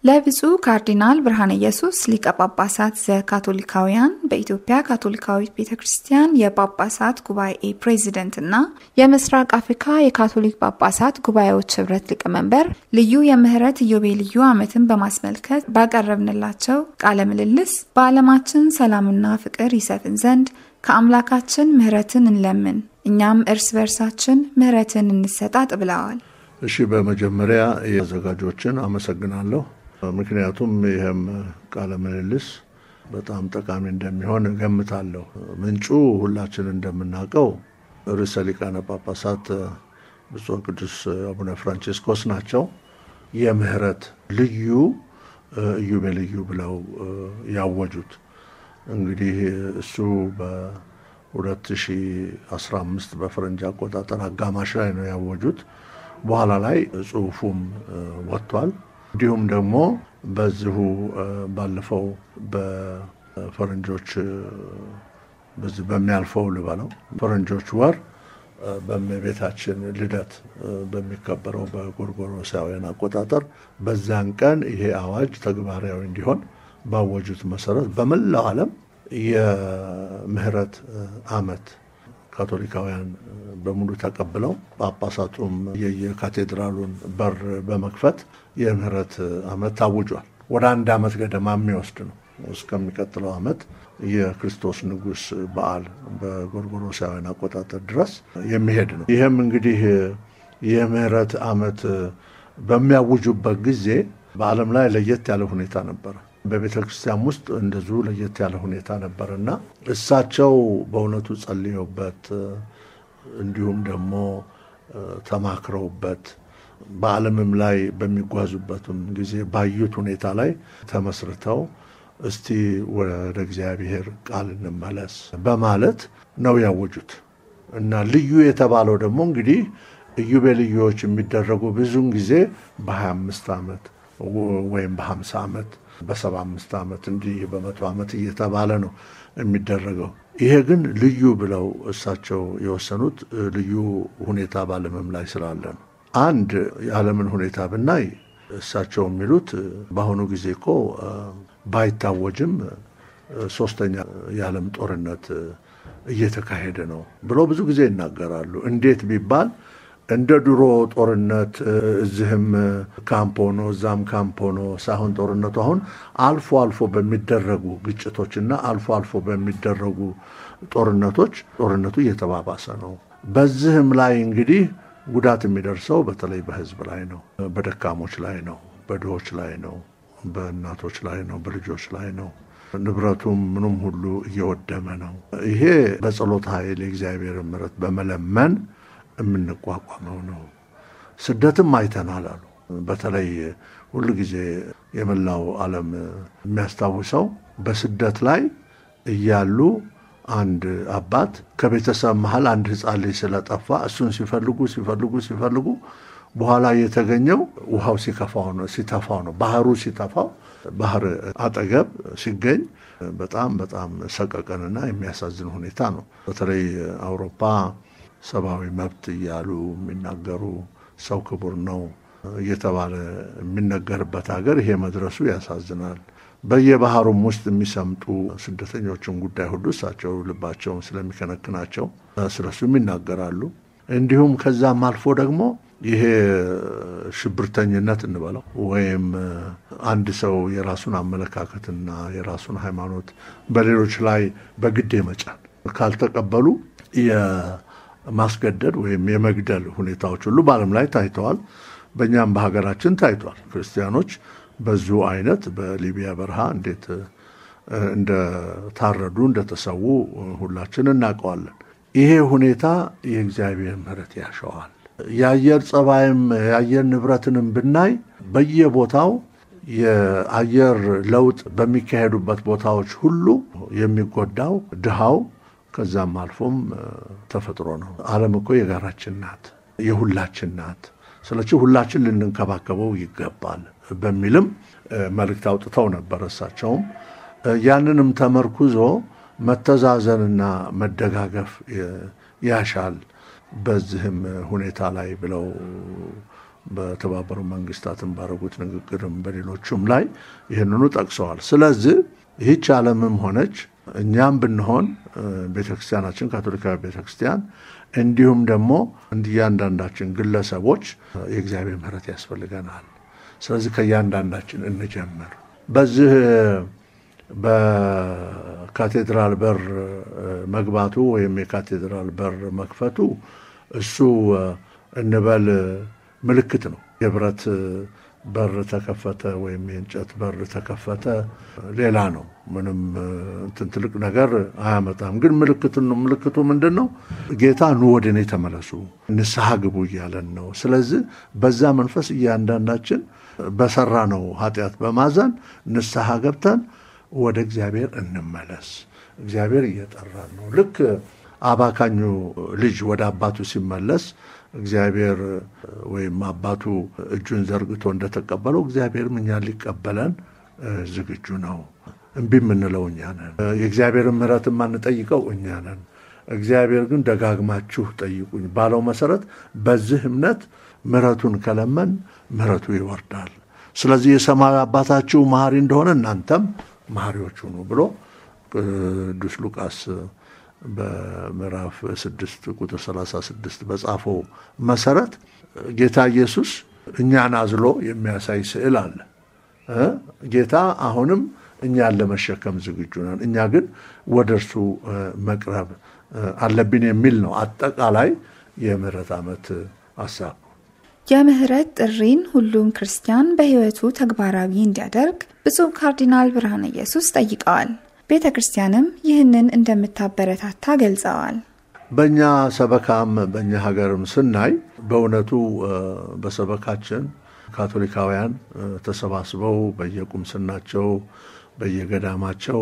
ለብፁዕ ካርዲናል ብርሃነ ኢየሱስ ሊቀ ጳጳሳት ዘካቶሊካውያን በኢትዮጵያ ካቶሊካዊት ቤተ ክርስቲያን የጳጳሳት ጉባኤ ፕሬዚደንትና የምስራቅ አፍሪካ የካቶሊክ ጳጳሳት ጉባኤዎች ህብረት ሊቀመንበር ልዩ የምህረት ኢዮቤልዩ ዓመትን በማስመልከት ባቀረብንላቸው ቃለ ምልልስ በዓለማችን ሰላምና ፍቅር ይሰፍን ዘንድ ከአምላካችን ምህረትን እንለምን፣ እኛም እርስ በርሳችን ምህረትን እንሰጣጥ ብለዋል። እሺ፣ በመጀመሪያ የአዘጋጆችን አመሰግናለሁ። ምክንያቱም ይህም ቃለ ምልልስ በጣም ጠቃሚ እንደሚሆን እገምታለሁ። ምንጩ ሁላችን እንደምናውቀው ርዕሰ ሊቃነ ጳጳሳት ብፁዕ ቅዱስ አቡነ ፍራንቺስኮስ ናቸው። የምህረት ልዩ ኢዮቤልዩ ብለው ያወጁት እንግዲህ እሱ በ2015 በፈረንጅ አቆጣጠር አጋማሽ ላይ ነው ያወጁት። በኋላ ላይ ጽሁፉም ወጥቷል። እንዲሁም ደግሞ በዚሁ ባለፈው በፈረንጆች በዚህ በሚያልፈው ልበለው ፈረንጆች ወር በእመቤታችን ልደት በሚከበረው በጎርጎሮሳውያን አቆጣጠር በዛን ቀን ይሄ አዋጅ ተግባራዊ እንዲሆን ባወጁት መሰረት በመላው ዓለም የምህረት ዓመት ካቶሊካውያን በሙሉ ተቀብለው ጳጳሳቱም የየካቴድራሉን በር በመክፈት የምህረት ዓመት ታውጇል። ወደ አንድ ዓመት ገደማ የሚወስድ ነው። እስከሚቀጥለው ዓመት የክርስቶስ ንጉሥ በዓል በጎርጎሮሳውያን አቆጣጠር ድረስ የሚሄድ ነው። ይህም እንግዲህ የምህረት ዓመት በሚያውጁበት ጊዜ በዓለም ላይ ለየት ያለ ሁኔታ ነበረ። በቤተ ክርስቲያን ውስጥ እንደዚሁ ለየት ያለ ሁኔታ ነበር እና እሳቸው በእውነቱ ጸልየውበት እንዲሁም ደግሞ ተማክረውበት በዓለምም ላይ በሚጓዙበትም ጊዜ ባዩት ሁኔታ ላይ ተመስርተው እስቲ ወደ እግዚአብሔር ቃል እንመለስ በማለት ነው ያወጁት እና ልዩ የተባለው ደግሞ እንግዲህ ኢዮቤልዩዎች የሚደረጉ ብዙውን ጊዜ በ25 ዓመት ወይም በ50 ዓመት በ75 ዓመት እንዲህ በመቶ ዓመት እየተባለ ነው የሚደረገው። ይሄ ግን ልዩ ብለው እሳቸው የወሰኑት ልዩ ሁኔታ በዓለምም ላይ ስላለ ነው። አንድ የዓለምን ሁኔታ ብናይ እሳቸው የሚሉት በአሁኑ ጊዜ እኮ ባይታወጅም ሶስተኛ የዓለም ጦርነት እየተካሄደ ነው ብለው ብዙ ጊዜ ይናገራሉ። እንዴት ቢባል እንደ ድሮ ጦርነት እዚህም ካምፕ ሆኖ እዛም ካምፕ ሆኖ ሳይሆን ጦርነቱ አሁን አልፎ አልፎ በሚደረጉ ግጭቶችና አልፎ አልፎ በሚደረጉ ጦርነቶች ጦርነቱ እየተባባሰ ነው። በዚህም ላይ እንግዲህ ጉዳት የሚደርሰው በተለይ በሕዝብ ላይ ነው፣ በደካሞች ላይ ነው፣ በድሆች ላይ ነው፣ በእናቶች ላይ ነው፣ በልጆች ላይ ነው። ንብረቱም ምኑም ሁሉ እየወደመ ነው። ይሄ በጸሎት ኃይል የእግዚአብሔር ምሕረት በመለመን የምንቋቋመው ነው። ስደትም አይተናል አሉ። በተለይ ሁሉ ጊዜ የመላው ዓለም የሚያስታውሰው በስደት ላይ እያሉ አንድ አባት ከቤተሰብ መሀል አንድ ሕፃን ልጅ ስለጠፋ እሱን ሲፈልጉ ሲፈልጉ ሲፈልጉ በኋላ የተገኘው ውሃው ሲከፋው ነው ሲተፋው ነው ባህሩ ሲተፋው ባህር አጠገብ ሲገኝ በጣም በጣም ሰቀቀንና የሚያሳዝን ሁኔታ ነው። በተለይ አውሮፓ ሰብአዊ መብት እያሉ የሚናገሩ ሰው ክቡር ነው እየተባለ የሚነገርበት ሀገር ይሄ መድረሱ ያሳዝናል። በየባህሩም ውስጥ የሚሰምጡ ስደተኞችን ጉዳይ ሁሉ እሳቸው ልባቸውን ስለሚከነክናቸው ስለሱም ይናገራሉ። እንዲሁም ከዛም አልፎ ደግሞ ይሄ ሽብርተኝነት እንበለው ወይም አንድ ሰው የራሱን አመለካከትና የራሱን ሃይማኖት በሌሎች ላይ በግድ መጫን ካልተቀበሉ ማስገደድ ወይም የመግደል ሁኔታዎች ሁሉ በዓለም ላይ ታይተዋል። በእኛም በሀገራችን ታይቷል። ክርስቲያኖች በዙ አይነት በሊቢያ በረሃ እንዴት እንደታረዱ እንደተሰዉ ሁላችን እናውቀዋለን። ይሄ ሁኔታ የእግዚአብሔር ምሕረት ያሸዋል። የአየር ጸባይም የአየር ንብረትንም ብናይ በየቦታው የአየር ለውጥ በሚካሄዱበት ቦታዎች ሁሉ የሚጎዳው ድሃው ከዛም አልፎም ተፈጥሮ ነው። ዓለም እኮ የጋራችን ናት፣ የሁላችን ናት። ስለዚህ ሁላችን ልንንከባከበው ይገባል በሚልም መልእክት አውጥተው ነበር። እሳቸውም ያንንም ተመርኩዞ መተዛዘንና መደጋገፍ ያሻል በዚህም ሁኔታ ላይ ብለው በተባበሩ መንግስታትን ባረጉት ንግግርም በሌሎቹም ላይ ይህንኑ ጠቅሰዋል። ስለዚህ ይህች ዓለምም ሆነች እኛም ብንሆን ቤተክርስቲያናችን ካቶሊካዊ ቤተክርስቲያን እንዲሁም ደግሞ እያንዳንዳችን ግለሰቦች የእግዚአብሔር ምሕረት ያስፈልገናል። ስለዚህ ከእያንዳንዳችን እንጀምር። በዚህ በካቴድራል በር መግባቱ ወይም የካቴድራል በር መክፈቱ እሱ እንበል ምልክት ነው። የብረት በር ተከፈተ ወይም የእንጨት በር ተከፈተ ሌላ ነው። ምንም እንትን ትልቅ ነገር አያመጣም። ግን ምልክት ነው። ምልክቱ ምንድን ነው? ጌታ ኑ ወደ እኔ ተመለሱ፣ ንስሐ ግቡ እያለን ነው። ስለዚህ በዛ መንፈስ እያንዳንዳችን በሰራ ነው ኃጢአት በማዘን ንስሐ ገብተን ወደ እግዚአብሔር እንመለስ። እግዚአብሔር እየጠራን ነው። ልክ አባካኙ ልጅ ወደ አባቱ ሲመለስ እግዚአብሔር ወይም አባቱ እጁን ዘርግቶ እንደተቀበለው እግዚአብሔርም እኛን ሊቀበለን ዝግጁ ነው። እምቢ የምንለው እኛ ነን። የእግዚአብሔርን ምሕረት የማንጠይቀው እኛ ነን። እግዚአብሔር ግን ደጋግማችሁ ጠይቁኝ ባለው መሰረት በዚህ እምነት ምሕረቱን ከለመን ምሕረቱ ይወርዳል። ስለዚህ የሰማያዊ አባታችሁ መሐሪ እንደሆነ እናንተም መሐሪዎች ሁኑ ብሎ ቅዱስ ሉቃስ በምዕራፍ 6 ቁጥር 36 በጻፈው መሰረት ጌታ ኢየሱስ እኛን አዝሎ የሚያሳይ ስዕል አለ። ጌታ አሁንም እኛን ለመሸከም ዝግጁ ነን። እኛ ግን ወደ እርሱ መቅረብ አለብን የሚል ነው አጠቃላይ የምህረት ዓመት ሀሳብ። የምህረት ጥሪን ሁሉም ክርስቲያን በሕይወቱ ተግባራዊ እንዲያደርግ ብፁዕ ካርዲናል ብርሃነ ኢየሱስ ጠይቀዋል። ቤተ ክርስቲያንም ይህንን እንደምታበረታታ ገልጸዋል። በእኛ ሰበካም በእኛ ሀገርም ስናይ በእውነቱ በሰበካችን ካቶሊካውያን ተሰባስበው በየቁምስናቸው በየገዳማቸው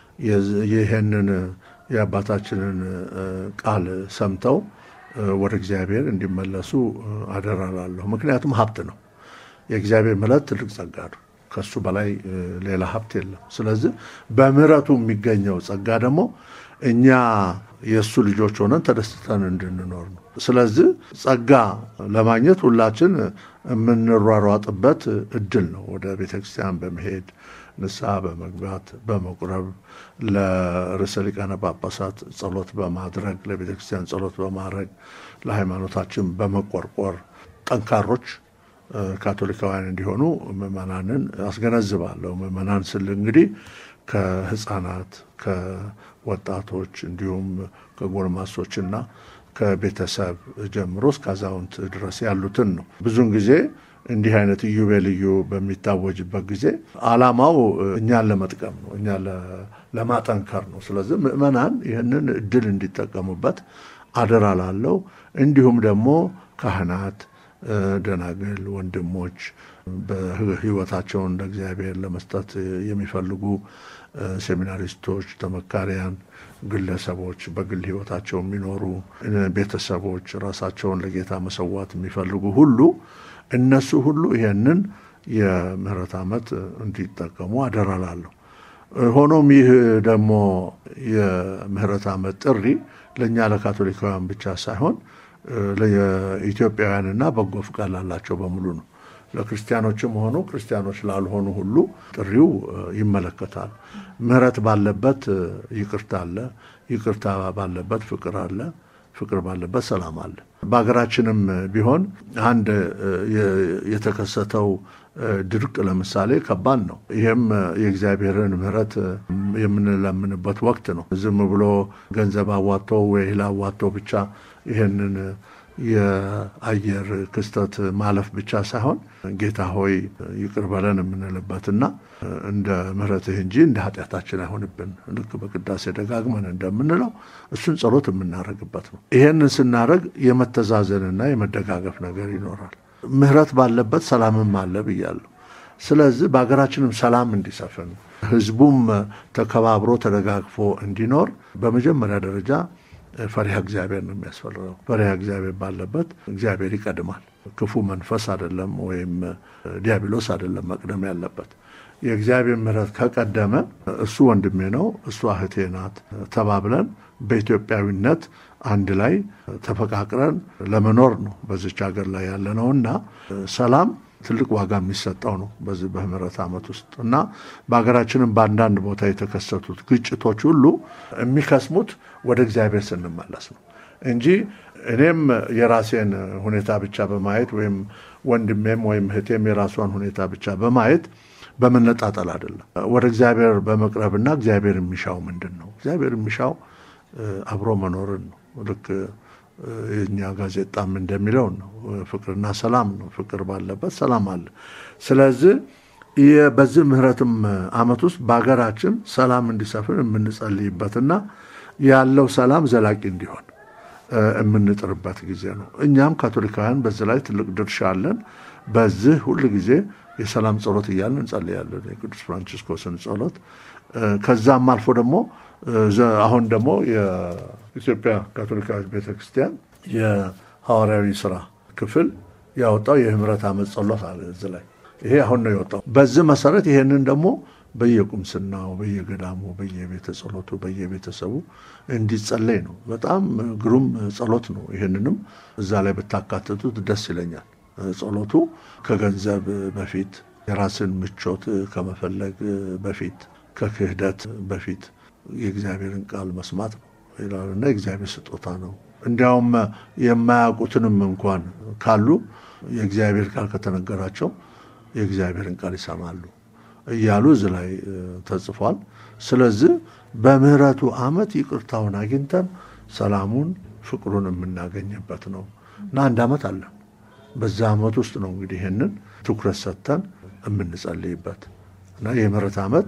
ይህንን የአባታችንን ቃል ሰምተው ወደ እግዚአብሔር እንዲመለሱ አደራላለሁ። ምክንያቱም ሀብት ነው። የእግዚአብሔር ምሕረት ትልቅ ጸጋ ነው። ከሱ በላይ ሌላ ሀብት የለም። ስለዚህ በምሕረቱ የሚገኘው ጸጋ ደግሞ እኛ የእሱ ልጆች ሆነን ተደስተን እንድንኖር ነው። ስለዚህ ጸጋ ለማግኘት ሁላችን የምንሯሯጥበት እድል ነው። ወደ ቤተ ክርስቲያን በመሄድ ንስሐ በመግባት በመቁረብ ለርዕሰ ሊቃነ ጳጳሳት ጸሎት በማድረግ ለቤተ ክርስቲያን ጸሎት በማድረግ ለሃይማኖታችን በመቆርቆር ጠንካሮች ካቶሊካውያን እንዲሆኑ ምዕመናንን አስገነዝባለሁ። ምዕመናን ስል እንግዲህ ከህፃናት፣ ከወጣቶች እንዲሁም ከጎልማሶችና ከቤተሰብ ጀምሮ እስከ አዛውንት ድረስ ያሉትን ነው። ብዙውን ጊዜ እንዲህ አይነት ኢዮቤልዩ በሚታወጅበት ጊዜ ዓላማው እኛን ለመጥቀም ነው፣ እኛን ለማጠንከር ነው። ስለዚህ ምዕመናን ይህንን እድል እንዲጠቀሙበት አደራ ላለው እንዲሁም ደግሞ ካህናት ደናግል ወንድሞች በህይወታቸውን ለእግዚአብሔር ለመስጠት የሚፈልጉ ሴሚናሪስቶች፣ ተመካሪያን፣ ግለሰቦች፣ በግል ህይወታቸው የሚኖሩ ቤተሰቦች፣ ራሳቸውን ለጌታ መሰዋት የሚፈልጉ ሁሉ እነሱ ሁሉ ይሄንን የምህረት ዓመት እንዲጠቀሙ አደራላለሁ። ሆኖም ይህ ደግሞ የምህረት ዓመት ጥሪ ለእኛ ለካቶሊካውያን ብቻ ሳይሆን ለኢትዮጵያውያንና በጎ ፍቃድ ላላቸው በሙሉ ነው። ለክርስቲያኖችም ሆኑ ክርስቲያኖች ላልሆኑ ሁሉ ጥሪው ይመለከታል። ምህረት ባለበት ይቅርታ አለ፣ ይቅርታ ባለበት ፍቅር አለ፣ ፍቅር ባለበት ሰላም አለ። በሀገራችንም ቢሆን አንድ የተከሰተው ድርቅ ለምሳሌ ከባድ ነው። ይህም የእግዚአብሔርን ምህረት የምንለምንበት ወቅት ነው። ዝም ብሎ ገንዘብ አዋጥቶ ወይ እህል አዋጥቶ ብቻ ይህንን የአየር ክስተት ማለፍ ብቻ ሳይሆን ጌታ ሆይ ይቅር በለን የምንልበትና እንደ ምህረትህ እንጂ እንደ ኃጢአታችን አይሆንብን ልክ በቅዳሴ ደጋግመን እንደምንለው እሱን ጸሎት የምናደርግበት ነው። ይሄንን ስናደርግ የመተዛዘንና የመደጋገፍ ነገር ይኖራል። ምህረት ባለበት ሰላምም አለ ብያለሁ። ስለዚህ በሀገራችንም ሰላም እንዲሰፍን ህዝቡም ተከባብሮ ተደጋግፎ እንዲኖር በመጀመሪያ ደረጃ ፈሪሃ እግዚአብሔር ነው የሚያስፈልገው። ፈሪሃ እግዚአብሔር ባለበት እግዚአብሔር ይቀድማል። ክፉ መንፈስ አይደለም ወይም ዲያብሎስ አይደለም መቅደም ያለበት። የእግዚአብሔር ምሕረት ከቀደመ እሱ ወንድሜ ነው፣ እሷ እህቴ ናት ተባብለን በኢትዮጵያዊነት አንድ ላይ ተፈቃቅረን ለመኖር ነው በዚች ሀገር ላይ ያለ ነው እና ሰላም ትልቅ ዋጋ የሚሰጠው ነው በዚህ በምህረት ዓመት ውስጥ እና በሀገራችንም በአንዳንድ ቦታ የተከሰቱት ግጭቶች ሁሉ የሚከስሙት ወደ እግዚአብሔር ስንመለስ ነው እንጂ እኔም የራሴን ሁኔታ ብቻ በማየት ወይም ወንድሜም ወይም እህቴም የራሷን ሁኔታ ብቻ በማየት በመነጣጠል አይደለም። ወደ እግዚአብሔር በመቅረብና እግዚአብሔር የሚሻው ምንድን ነው? እግዚአብሔር የሚሻው አብሮ መኖርን ነው። ልክ የእኛ ጋዜጣም እንደሚለው ነው፣ ፍቅርና ሰላም ነው። ፍቅር ባለበት ሰላም አለ። ስለዚህ በዚህ ምህረትም ዓመት ውስጥ በሀገራችን ሰላም እንዲሰፍን የምንጸልይበትና ያለው ሰላም ዘላቂ እንዲሆን የምንጥርበት ጊዜ ነው። እኛም ካቶሊካውያን በዚህ ላይ ትልቅ ድርሻ አለን። በዚህ ሁል ጊዜ የሰላም ጸሎት እያልን እንጸልያለን። የቅዱስ ፍራንቺስኮስን ጸሎት ከዛም አልፎ ደግሞ አሁን ደግሞ የኢትዮጵያ ካቶሊካዊት ቤተክርስቲያን የሐዋርያዊ ስራ ክፍል ያወጣው የምህረት ዓመት ጸሎት አለ እዚህ ላይ ይሄ አሁን ነው የወጣው። በዚህ መሰረት ይሄንን ደግሞ በየቁምስናው፣ በየገዳሙ፣ በየቤተ ጸሎቱ፣ በየቤተሰቡ እንዲጸለይ ነው። በጣም ግሩም ጸሎት ነው። ይሄንንም እዛ ላይ ብታካትቱት ደስ ይለኛል። ጸሎቱ ከገንዘብ በፊት የራስን ምቾት ከመፈለግ በፊት ከክህደት በፊት የእግዚአብሔርን ቃል መስማት ነው ይላልና የእግዚአብሔር ስጦታ ነው። እንዲያውም የማያውቁትንም እንኳን ካሉ የእግዚአብሔር ቃል ከተነገራቸው የእግዚአብሔርን ቃል ይሰማሉ እያሉ እዚህ ላይ ተጽፏል። ስለዚህ በምህረቱ ዓመት ይቅርታውን አግኝተን ሰላሙን፣ ፍቅሩን የምናገኝበት ነው እና አንድ ዓመት አለን። በዛ ዓመት ውስጥ ነው እንግዲህ ይህንን ትኩረት ሰጥተን የምንጸልይበት እና የምህረት ዓመት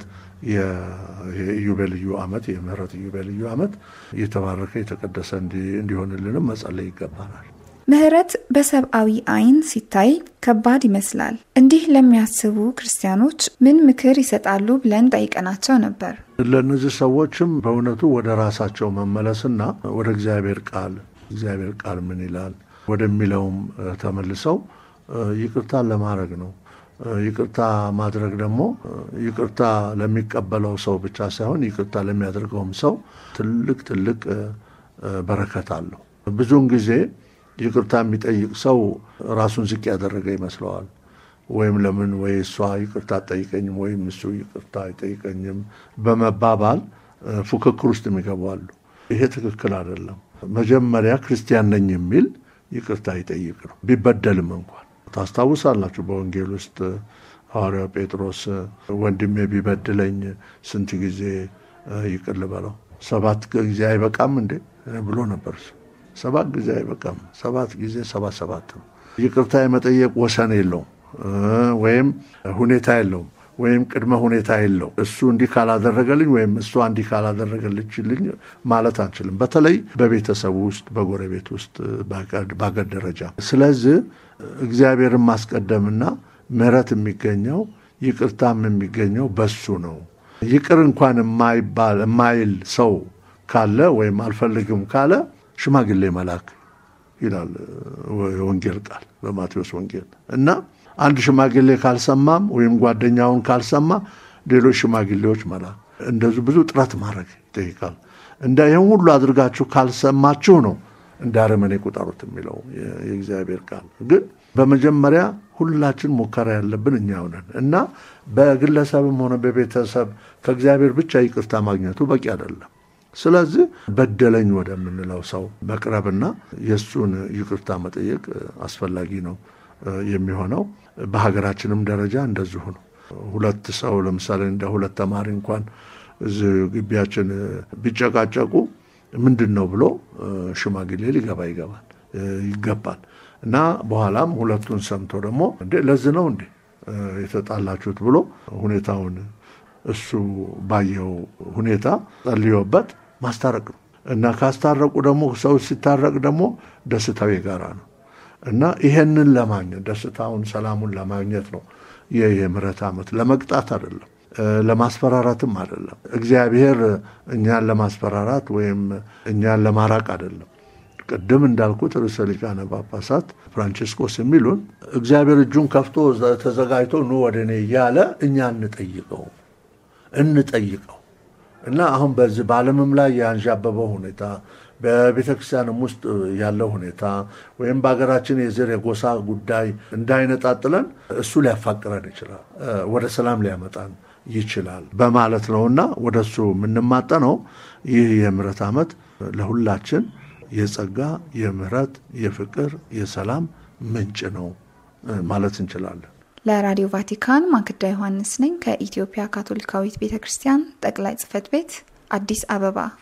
የኢዮቤልዩ ዓመት የምህረት ኢዮቤልዩ ዓመት የተባረከ የተቀደሰ እንዲሆንልንም መጸለይ ይገባናል። ምህረት በሰብአዊ ዓይን ሲታይ ከባድ ይመስላል። እንዲህ ለሚያስቡ ክርስቲያኖች ምን ምክር ይሰጣሉ ብለን ጠይቀናቸው ነበር። ለእነዚህ ሰዎችም በእውነቱ ወደ ራሳቸው መመለስና ወደ እግዚአብሔር ቃል እግዚአብሔር ቃል ምን ይላል ወደሚለውም ተመልሰው ይቅርታን ለማድረግ ነው። ይቅርታ ማድረግ ደግሞ ይቅርታ ለሚቀበለው ሰው ብቻ ሳይሆን ይቅርታ ለሚያደርገውም ሰው ትልቅ ትልቅ በረከት አለው። ብዙውን ጊዜ ይቅርታ የሚጠይቅ ሰው ራሱን ዝቅ ያደረገ ይመስለዋል። ወይም ለምን ወይ እሷ ይቅርታ አትጠይቀኝም ወይም እሱ ይቅርታ አይጠይቀኝም በመባባል ፉክክር ውስጥ የሚገባሉ። ይሄ ትክክል አይደለም። መጀመሪያ ክርስቲያን ነኝ የሚል ይቅርታ ይጠይቅ ነው ቢበደልም እንኳን ታስታውሳላችሁ በወንጌል ውስጥ ሐዋርያው ጴጥሮስ ወንድሜ ቢበድለኝ ስንት ጊዜ ይቅር ልበለው? ሰባት ጊዜ አይበቃም እንዴ ብሎ ነበር። ሰባት ጊዜ አይበቃም፣ ሰባት ጊዜ ሰባ ሰባት ነው። ይቅርታ የመጠየቅ ወሰን የለውም፣ ወይም ሁኔታ የለውም፣ ወይም ቅድመ ሁኔታ የለው። እሱ እንዲህ ካላደረገልኝ ወይም እሷ እንዲህ ካላደረገልችልኝ ማለት አንችልም። በተለይ በቤተሰቡ ውስጥ፣ በጎረቤት ውስጥ፣ በአገር ደረጃ። ስለዚህ እግዚአብሔርን ማስቀደምና ምሕረት የሚገኘው ይቅርታም የሚገኘው በሱ ነው። ይቅር እንኳን የማይባል የማይል ሰው ካለ ወይም አልፈልግም ካለ ሽማግሌ መላክ ይላል የወንጌል ቃል በማቴዎስ ወንጌል እና አንድ ሽማግሌ ካልሰማም ወይም ጓደኛውን ካልሰማ ሌሎች ሽማግሌዎች መላክ እንደዚሁ ብዙ ጥረት ማድረግ ይጠይቃል። እንደ ይህን ሁሉ አድርጋችሁ ካልሰማችሁ ነው እንደ አረመኔ ቁጠሩት የሚለው የእግዚአብሔር ቃል። ግን በመጀመሪያ ሁላችን ሙከራ ያለብን እኛው ነን እና በግለሰብም ሆነ በቤተሰብ ከእግዚአብሔር ብቻ ይቅርታ ማግኘቱ በቂ አይደለም። ስለዚህ በደለኝ ወደምንለው ሰው መቅረብና የእሱን ይቅርታ መጠየቅ አስፈላጊ ነው የሚሆነው። በሀገራችንም ደረጃ እንደዚሁ ነው። ሁለት ሰው ለምሳሌ እንደ ሁለት ተማሪ እንኳን እዚህ ግቢያችን ቢጨቃጨቁ ምንድን ነው ብሎ ሽማግሌ ሊገባ ይገባል ይገባል እና በኋላም ሁለቱን ሰምቶ ደግሞ እንዴ ለዚህ ነው እንዴ የተጣላችሁት ብሎ ሁኔታውን እሱ ባየው ሁኔታ ጸልዮበት ማስታረቅ ነው እና ካስታረቁ ደግሞ ሰው ሲታረቅ ደግሞ ደስታው የጋራ ነው እና ይሄንን ለማግኘት ደስታውን፣ ሰላሙን ለማግኘት ነው ይህ የምህረት ዓመት ለመቅጣት አይደለም። ለማስፈራራትም አይደለም። እግዚአብሔር እኛን ለማስፈራራት ወይም እኛን ለማራቅ አይደለም። ቅድም እንዳልኩት ርዕሰ ሊቃነ ጳጳሳት ፍራንቺስኮስ የሚሉን እግዚአብሔር እጁን ከፍቶ ተዘጋጅቶ ኑ ወደ እኔ እያለ እኛ እንጠይቀው እንጠይቀው እና አሁን በዚህ በዓለምም ላይ ያንዣበበው ሁኔታ በቤተ ክርስቲያንም ውስጥ ያለው ሁኔታ ወይም በሀገራችን የዘር የጎሳ ጉዳይ እንዳይነጣጥለን እሱ ሊያፋቅረን ይችላል፣ ወደ ሰላም ሊያመጣን ይችላል በማለት ነው እና ወደ እሱ የምንማጠነው ይህ የምህረት ዓመት ለሁላችን የጸጋ የምህረት የፍቅር የሰላም ምንጭ ነው ማለት እንችላለን። ለራዲዮ ቫቲካን ማክዳ ዮሐንስ ነኝ ከኢትዮጵያ ካቶሊካዊት ቤተ ክርስቲያን ጠቅላይ ጽሕፈት ቤት አዲስ አበባ